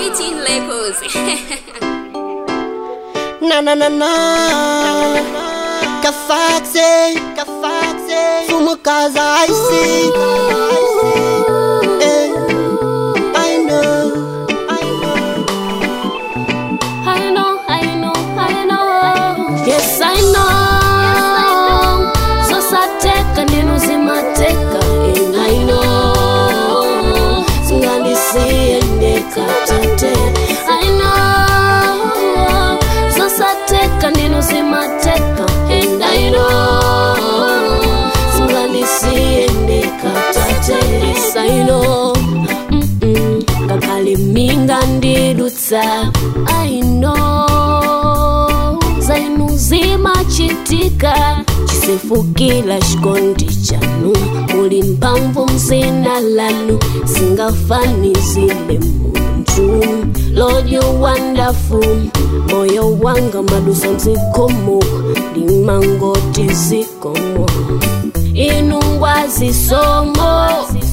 18 Legos. Na na na na Kafaxe Kafaxe Fumo casa I see Eh, I know I know I know, I know, I know. Yes, I know. So sateka neno zimateka and I know. Singandisiye ndekatate. I know. So sateka neno zimateka and I know. Singandisiye ndekatate. Yes, I know. Mm-mm. ngakhale minga ndidutsa i know zainu zimachitika chisefukira chikondi chanu muli mphamvu mzina lanu singafanizile munthu lord you wonderful moyo wanga madusa mzikomo ndimangoti zikomo inu ngwazisomo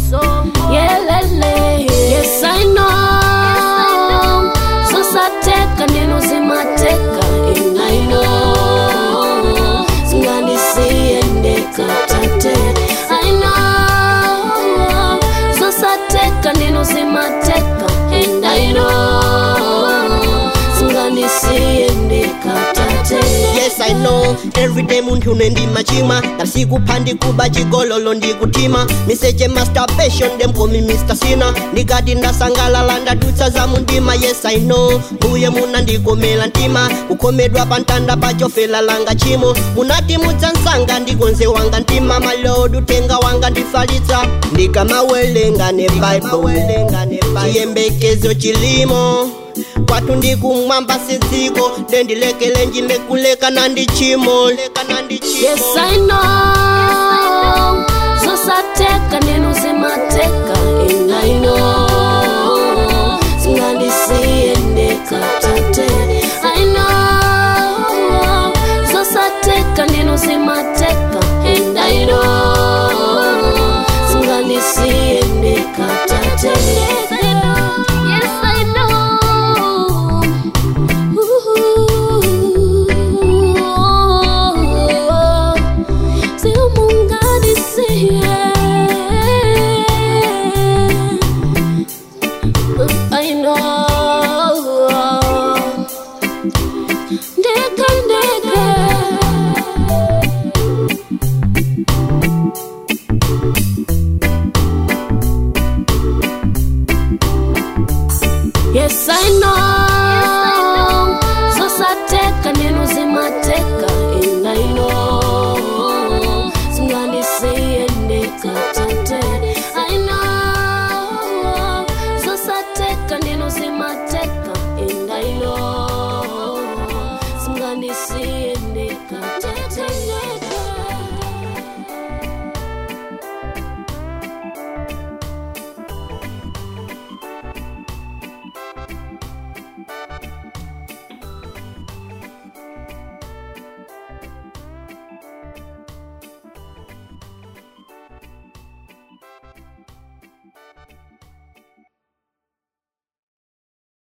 yelele yes i know zosateka neno zimateka and i know zingandisiye ndekatate i know zosateka neno zimateka and i know zingandisiye ndekatate Yes I know everyday munthu nendimachimwa ndasikupha ndikuba chigololo ndikutima miseche masturbation demkomi mr sina ndikati ndasangalala ndadutsa za mundima yes i know mbuye muna ndikomela mtima kukhomedwa pa ntanda pachofela langa chimo munati mudzansanga ndikonze wanga mtima malod utenga wanga ndifalitsa ndikamawelenga ne bible chiyembekezo chilimo kwathu ndikumwamba sitsiko ndendilekele njimbe kuleka nandichimo Yes, I know. Zosateka neno zimateka and I know. Singandisiye ndekatate. I know. Zosateka neno zimateka and I know. Singandisiye ndekatate. Yes, I know. Yes, I know. Ooh. I know. Ndeka, ndeka. Yes, I know.